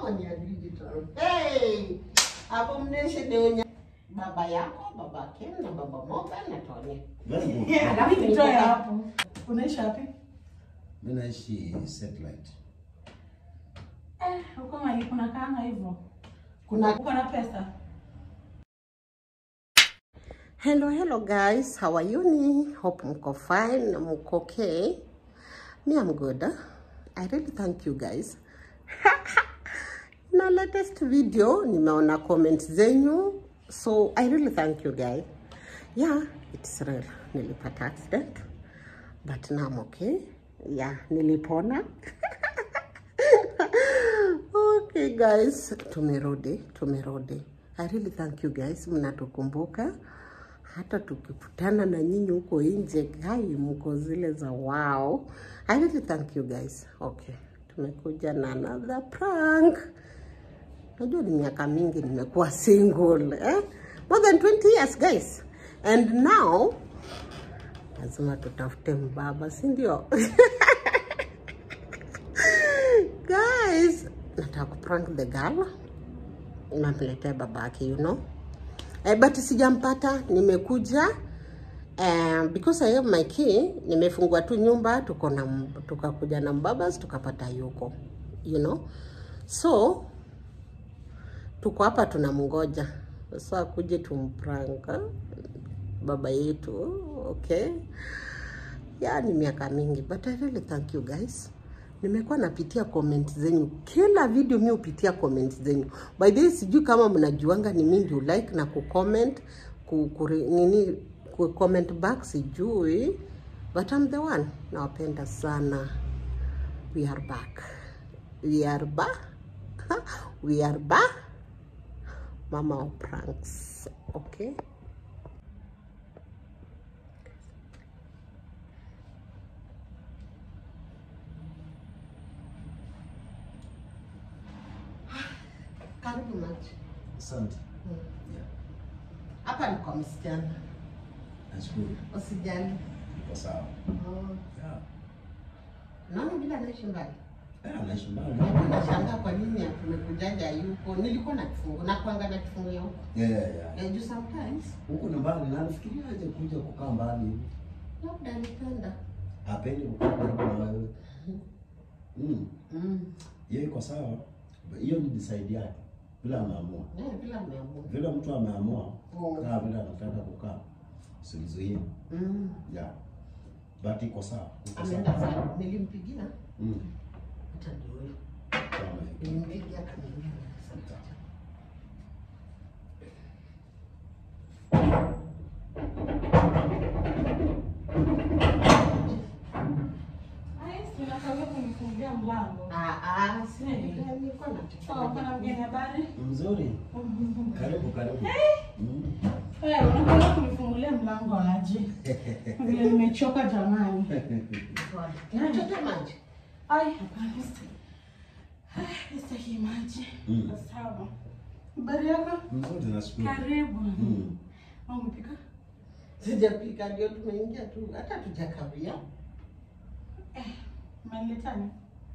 Mama ni ya digital. Hey! Hapo mneshe ndio baba yako, baba Ken na baba Moga na Tony. Very good. Alafu Nitoe nitoka- hapo. Unaishi wapi? Mimi naishi satellite. Eh, huko mali kuna kanga hivyo. Kuna Uko na pesa? Hello, hello guys. How are you? Hope mko fine, mko okay. Me, I'm good. I really thank you guys. Na latest video, nimeona comment zenyu. So, I really thank you guys. Yeah, it's real. Nilipata accident. But now I'm okay. Yeah, nilipona. okay guys, tumerudi, tumerudi. I really thank you guys, mnatukumbuka hata tukikutana na nyinyi huko nje, gai mko zile za wow. I really thank you guys. Okay, tumekuja na another prank. Najua ni miaka mingi nimekuwa single eh? More than 20 years guys. And now lazima tutafute mbaba, si ndio? guys, nataka kuprank the girl. Namletea babake, you know. Eh, but sijampata, nimekuja eh, because I have my key. Nimefungua tu nyumba, tuko na m- tukakuja na mbabas tukapata yuko, you know. So tuko hapa tunamngoja sasa akuje tumpranka baba yetu, okay. Ya ni miaka mingi but I really thank you guys. Nimekuwa napitia comment zenyu kila video, mi hupitia comment zenyu. By the way, sijui kama mnajuanga ni mimi ndio like na kucomment ku, ku, nini ku comment back sijui, but I'm the one. Nawapenda sana. We are back. We are back. We are back. Mama of pranks. Okay. Karibu maji. Asante. Yeah. Hapa ni kwa msichana. Nashukuru. Usijali. Iko sawa. Oh. Yeah. Naona bila anaishi mbali. Eh, anaishi mbali. Nashangaa kwa nini tumekujaja yuko. Nilikuwa na kifungu na kuanga na kifungu ya huko. Yeah, yeah, yeah. Eh, juu sometimes Huko ni mbali na nafikiria aje kuja kukaa mbali hivi. labda nipenda. Hapendi kukaa karibu na wewe. Mm. Mm. Hiyo iko sawa. Hiyo ni decide yake. Bila ameamua. Eh, bila ameamua. Vile mtu ameamua Oh. kaa vile anataka kukaa. Simzuie. Mm. Yeah. But iko sawa. Iko Ameenda sawa. sana. Nilimpigia Mm. hata ndio huyo. Sawa, amefikia. Nilimpigia akaniambia asante. Ai, si unakawia kunifungulia mlango. Ah ah, si Eh. nilikuwa Sawa, kuna nataka. mgeni habari? Mzuri. Karibu, karibu. Mm. Eh, unakawia kunifungulia mlango aje? Vile nimechoka jamani. Unachota maji? Ai, hapana. sita- Ai, sitaki maji. Mm. Sawa. Habari yako? Mzuri, nashukuru. Karibu. Mm. Au umepika? Sijapika ndio tumeingia tu hata tujakawia. Umeniletani?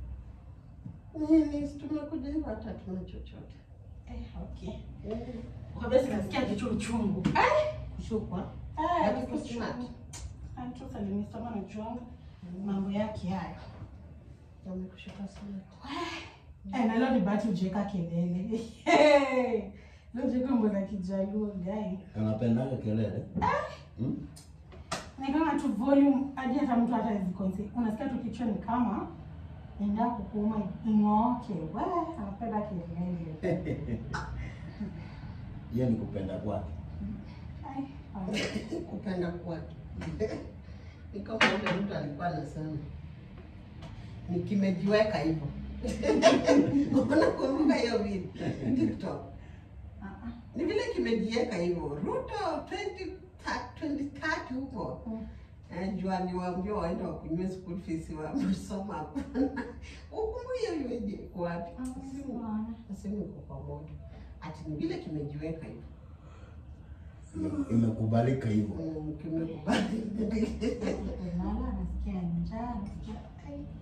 Nini tumekuja hivyo hata tuna chochote. Eh, okay. Eh, Kabisa nasikia kichwa uchungu. Ai, Kushukwa. ai, Lakini kichwa smart. uchungu. Antu salimisoma na juanga mambo yake hayo. Wamekushuka sana. Eh, na leo ni bahati ujeka kelele. Leo jeka mbona kijaluo gai. Anapendaga kelele. Mm? Ni kama tu volume hadi hata mtu hata hizi Unasikia tu kichwa ni kama nenda kukuuma ing'ooke. We, anapenda kelele. Hiyo ni kupenda kwake. Ai, ai. Kupenda kwake. Ni kama ule mtu alikuwa anasema ni kimejiweka hivyo. Unakumbuka hiyo video TikTok? Ah, ah. Ni vile kimejiweka hivyo. Ruto 20 2030 huko. Mm. Eh, juu aliwaambia waende wakunywe school fees wamesoma hapana. Ukumbuke hiyo imejiweka wapi? Ah, sawa. Nasema iko pamoja. Ati ni vile kimejiweka hivyo. Ime- Imekubalika hivyo. Mm, Kimekubali. Mama anasikia njaa, anasikia ai.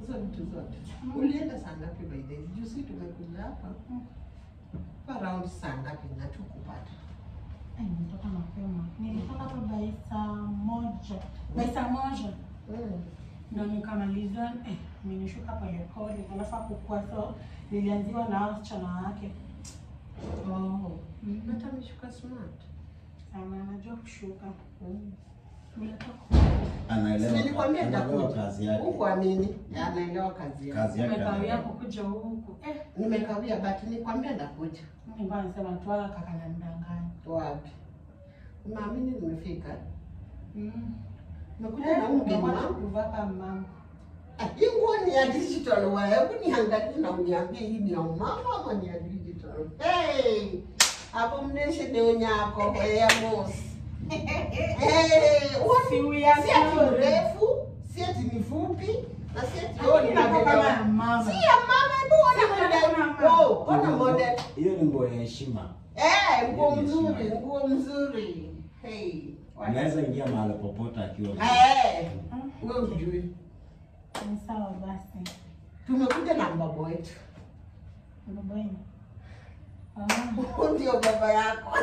hizo vitu zote. Ulienda saa ngapi by the way? Juzi tumekuja hapa around saa ngapi na tukupata? Ai, nilitoka mapema. Nilitoka hapa by saa moja. By saa moja. Mm. Ndo nikamaliza eh, nilishuka polepole alafu akukua so nilianziwa na hao wasichana wake. Oh. Mm. But ameshuka smart. Sana anajua kushuka. Mm. Nimetoka Anaelewa, Nilikwambia anaelewa nitakuja. kazi yake. Huku amini. Anaelewa kazi yake. Kazi yake nimekawia anaelewa. kukuja huku. Eh, Nimekawia but nikwambia ndakuja. nilikuwa nasema tu wala kaka ananidanganya. Wapi? Unaamini nimefika? Mm. Nimekuja Eh, na huyu mgeni unakuwa wangu. kuvaa kama mama. Ah, Hii nguo ni ya digital wa hebu niangalie na uniambie hii ni ya mama ama ni ya digital. Hey! Hapo mneshe deo nyako ya mosi. Eh, Si huo uya si ati story. mrefu, si ati ni fupi, na si ati Lakini oh, ni inakuwa kama ya mama. Si ya mama, hebu ona Si kama ya model. mama. Oh, ona model. Hiyo ni nguo ya heshima. Eh, nguo Yes, mzuri, mama. nguo mzuri. Hey. Anaweza ingia mahali popote akiwa. Eh, wewe ujui. Ni sawa basi. Tumekuja na baba wetu. Baba yenu. Ah. Huyu ndio baba yako.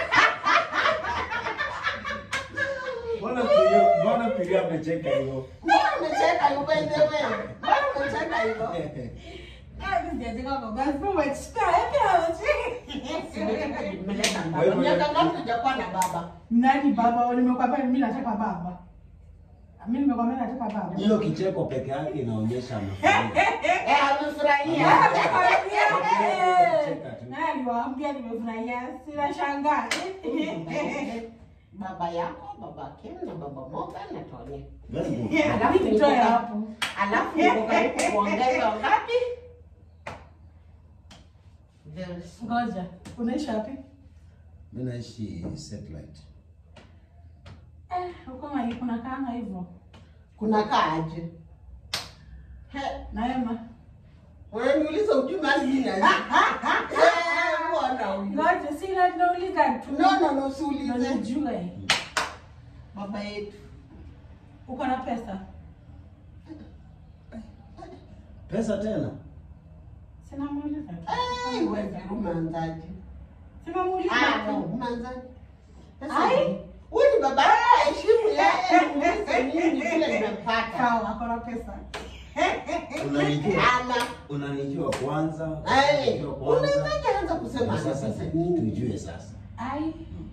Mbona Pirio, mbona Pirio amecheka hivyo? Mbona umecheka hivyo ende wewe? Mbona umecheka hivyo? Nimeleta baba. Miaka ngapi hujakuwa na baba? Nani baba? Nimekwambia mimi nataka baba. Mimi nimekwambia nataka baba. Hiyo kicheko peke yake inaonyesha amefurahia. Eh, amefurahia. Naye aliwaambia nimefurahia, sina shangaa. Baba yako, baba Ken na baba Moga na Tony. Very good. Alafu Nitoe niko hapo. Alafu niko karibu kuongeza ngapi? Very soon. Ngoja, unaishi wapi? Mimi naishi satellite. Eh, huko mali kuna kanga hivyo. Kuna kaaje? He, Naema. unaniuliza ujui mahali mimi naishi? Eh, mbona huyu? Ngoja, si na nauliza tu. No, no, no, Ndio usiulize. nijue. Baba yetu. Uko na pesa? Pesa tena? Sina muuliza tu. Eh, wewe umeanzaje? Sina muuliza Ah, no, tu. umeanzaje? Pesa Ai. ni- Huyu ni baba yako, heshimu yeye, muulize nini kile nimempata. Sawa, ako na pesa. Unanijua? Ana. Unanijua kwanza? Eh, Unanijua kwanza. unawezaje anza kusema Na ana sasa pesa nyingi? tujue sasa. Ai.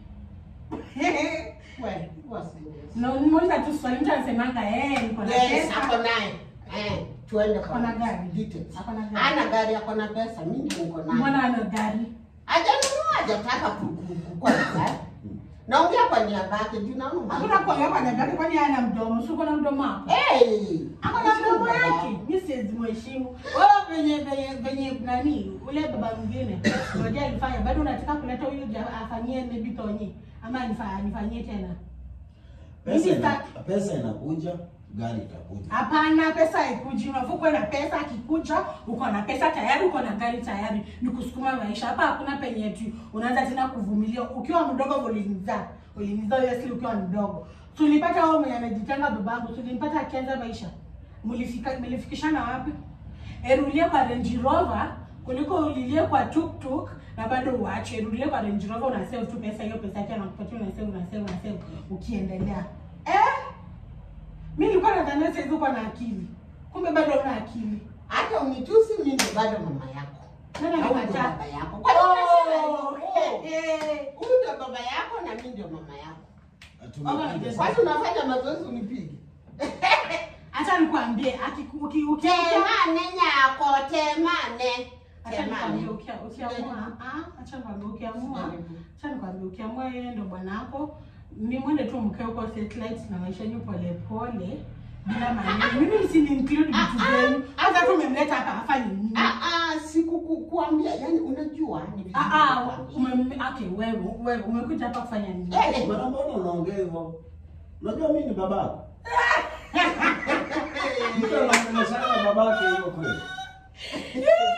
Wewe, huwa serious. Na nimuuliza tu swali mtu anasemanga eh, niko na Yes, pesa. ako naye. Eh, tuende kwa Ako na gari? details. Ako na gari. Ana gari, ako na pesa, mimi ndio niko naye. Mbona ana gari? Hajanunua, hajataka ku- ku- kukuwa na gari. Naongea kwa niaba yake, juu naona mali- Hakuna kwa yeye ana gari kwani hana mdomo? Si uko na mdomo hapo? Hey, Ako na mdomo baba. yake. Mimi siwezi mheshimu. Wewe venye venye venye nani? Ule baba mwingine. Ngoja alifanya. Bado unataka kuleta huyu ja- afanyie maybe tonye ama anifa- anifanyie tena. Pesa Mimi ina, sta- pesa inakuja, gari itakuja. Hapana, pesa haikuji. Unafaa kuwa na pesa, akikuja uko na pesa tayari, uko na gari tayari, ni kusukuma maisha. Hapa hakuna penye eti unaanza tena kuvumilia. Ukiwa mdogo ulinizaa, ulinizaa obviously ukiwa mdogo. Tulipata wewe mwenye anajitenga babangu, tulimpata akianza maisha. Mlifika mlifikishana wapi? Erulie kwa Range Rover kuliko ulilie kwa tuk-tuk na bado uache. Erulie kwa Range Rover una save tu pesa, hiyo pesa yake anakupatia una save, una save, una save ukiendelea. Eh? Mimi nilikuwa nadhania sasa hivi uko na akili. Kumbe bado una akili. Hata unitusi mimi ndio bado mama yako. Nani Na huyu ndio amekataa? baba yako. Kwa nini unasema Oh, hivyo? eh, Huyu ndio baba yako na mimi ndio mama yako. Tumepiga Kwani sasa. unafanya mazoezi unipige? Acha nikwambie akiku- uki- uki- Temane nyako, temane. Acha nikwambie Temane. ukia- ukiamua ah, acha nikwambie ukiamua acha nikwambie ukiamua yeye ndo bwanako ni mwende tu mkae huko satellite na maisha yenu pole pole bila maneno. Mimi si ni include vitu zenu. Hata tu umemleta hapa afanye nini? Ah ah, sikukuambia, yani unajua ni vizuri Ah ah, kukwambia. ume okay wewe wewe umekuja hapa kufanya nini? Eh, Mbona mbona unaongea hivyo? Unajua mimi ni babako. Mtu anaongeleshana babake hivyo kweli?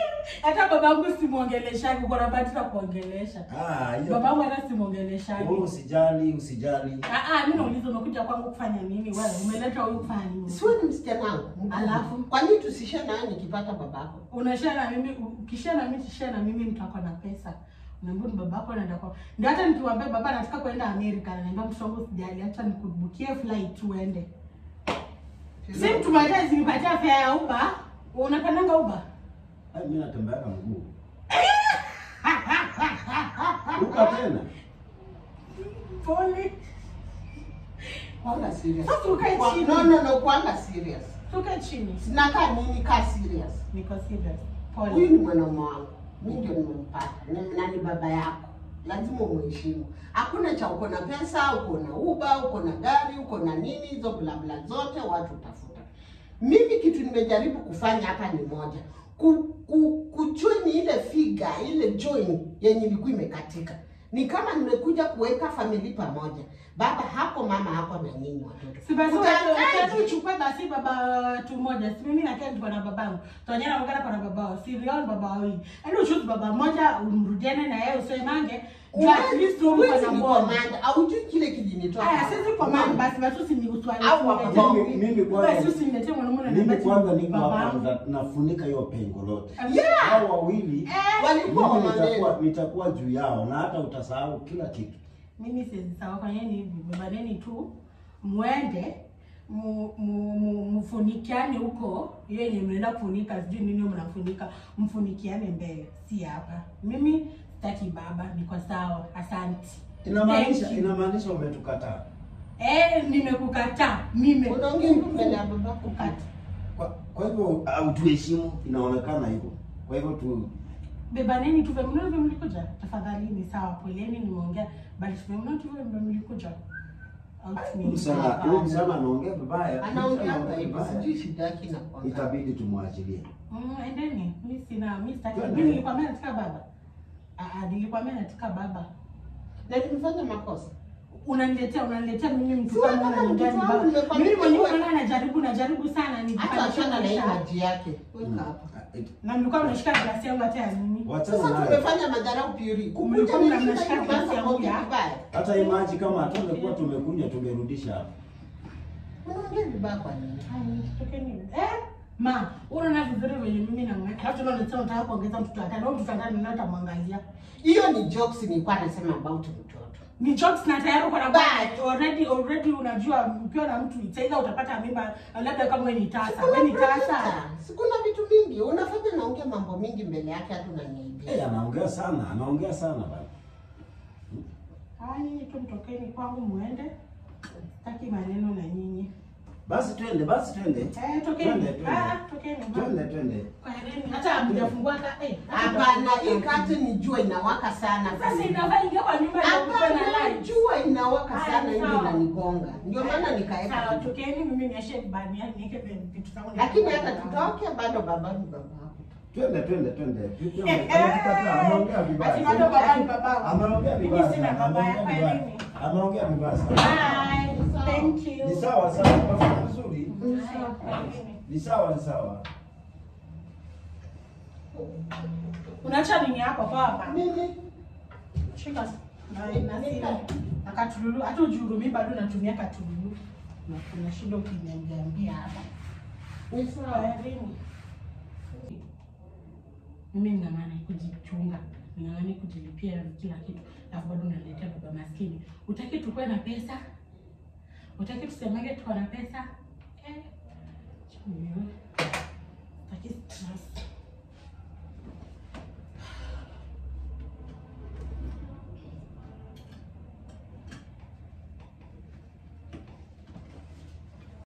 hata babangu simuongeleshagi, uko na bahati na kuongelesha. Ah, hiyo. Babangu hata simuongeleshagi. Wewe usijali, usijali. Ah, ah, mimi nauliza umekuja kwangu kufanya nini? Wewe umeleta huyu kufanya nini? Siwe ni msichana wangu. Alafu? Kwa nini tusishe nayo nikipata babako? unashare na mimi ukishare na mimi tushare na mimi mtu ako na pesa unaambia ni babako anaenda kwa ndio hata nikiwaambia baba nataka kwenda Amerika ananiambia mtoto wangu sijali acha nikubukie flight uende si mtu mmoja zinipatia fare ya Uber unapendanga Uber Ai, mimi natembea na mguu. Uka tena. pole Kwanga serious. Sasa ukae Kwa- chini. No, no, no, kwanga serious. tuke chini Sinakaa nini kaa serious. niko serious Huyu pole ni mwanaume wangu. Mimi ndio nimempata. Na- Na ni baba yako. Lazima umheshimu. Hakuna cha uko na pesa, uko na uba, uko na gari, uko na nini, hizo bla bla zote watu utafuta. Mimi kitu nimejaribu kufanya hapa ni moja. Ku, ku, kujoin ile figa, ile join yenye ilikuwa imekatika. Ni kama nimekuja kuweka famili pamoja. Baba hapo, mama hapo na nyinyi watoto. si basi Utakaje? wewe uchukue basi baba tu moja si mimi na Ken tuko na babangu tuonyana mkana kwa na babao si Rion baba wawili yani uchuzi baba mmoja umrudiane na yeye usemange juu at least wewe uko na moja komanda aujui kile kijinitoka Aya, sisi command basi basi usiniuswali. Au wako- Mimi mimi Basi kwanza usiniletee mwanamume na mimi nabati kwanza niko hapa babangu. na- nafunika hiyo pengo lote. Yeah. Hao wawili walikuwa mimi nitakuwa wamaneno nitakuwa juu yao na hata utasahau kila kitu. Mimi siwezi sawa, fanyeni hivi, bebaneni tu mwende mu- mu- mu- mfunikiane huko, hiyo yenye mnaenda kufunika, sijui nini mnafunika, mfunikiane mbele, si hapa. Mimi sitaki baba, niko sawa, asante. Inamaanisha Thank you. inamaanisha umetukataa. Eh, nimekukataa mimi. unaongea hivi mbele ya babako Kukata. Kwa, kwa hivyo hautuheshimu, inaonekana hivyo. Kwa hivyo tu bebaneni tu vile mnavyo mlikuja tafadhali ni sawa poleni nimeongea bali vile tu vile mlikuja Out huyu ni- msichana huyu msichana anaongea vibaya. anaongea Anaongea hivyo vibaya. sijui shida yake inakuanga Itabidi tumwachilie. Mm, endeni mi sina mi sitaki Twende. mimi nilikwambia nataka baba ah ah nilikwambia nataka baba na tumefanya makosa unaniletea unaniletea mimi mtu Si kama wewe kama unaniletea mtoto baba wangu nimekwambia mimi mwenyewe wewe- unaona najaribu najaribu sana hata nijipandishe achana na hii maisha. maji yake weka hapa na mlikuwa mnashika glasi yangu hata ya nini Wachana sasa nayo. tumefanya madharau puri kukuja Mlikuwa ni mnamshika nini kiasi kwanza ya kuongea muda. vibaya Hata hii maji kama hatungekuwa tumekunywa tungerudisha hapa. unaongea vibaya kwa nini Tokeni. Eh? Ma, unaona vizuri venye mimi na mwe. Halafu tena unasema unataka kuongeza mtoto wa tano. Huyo mtoto wa tano nani atamwangalia? hiyo ni jokes nilikuwa nasema about mtoto Ni jokes na tayari uko na But- already already unajua ukiwa na mtu itaida utapata mimba labda kama wewe ni tasa. Wewe ni Sikuna tasa. pressure. sikuna vitu mingi unafanya naongea mambo mingi mbele yake hata unaniaibia Eh, anaongea sana, anaongea sana bana. Haya nyinyi tu mtokeni kwangu muende. Sitaki maneno na nyinyi. Basi twende, basi twende. Eh, Twende, tokeni. twende. Ah, tokeni. Twende, twende. Kwaherini. Hata hamjafungua ka eh. hapana hii kati ni jua inawaka sana Sasa inafaa ingia kwa nyumba na kupa na Hapana, light. jua inawaka Haya, sana hivi sawa. inanigonga ndio maana Sawa, nikaeka tokeni mimi niashe bani yake niweke vitu zangu. lakini hata tutoke bado baba ni baba yako Twende, twende, twende. Eh, Anatukataa, Ameongea ati vibaya. bado baba ni baba. Ameongea Mimi vibaya. sina sana, baba ameongea yako vibaya. elimu. Ameongea vibaya sana. Bye. Thank you. Ni sawa sawa, unafanya vizuri. Haya, Ni sawa, ni sawa. Unaacha nini hapo kwa hapa? mimi Shika na na simu. Akatululu hata ujurumi bado natumia katululu. Na kuna shida ukiniambia hapa. ni sawa Kwaherini. Mimi ning'ang'ane kujichunga, ning'ang'ane kujilipia kila kitu, alafu bado unaniletea baba maskini. Utaki tukue na pesa? Utaki tusemage tuko na pesa? Eh, chungu. Utaki stress.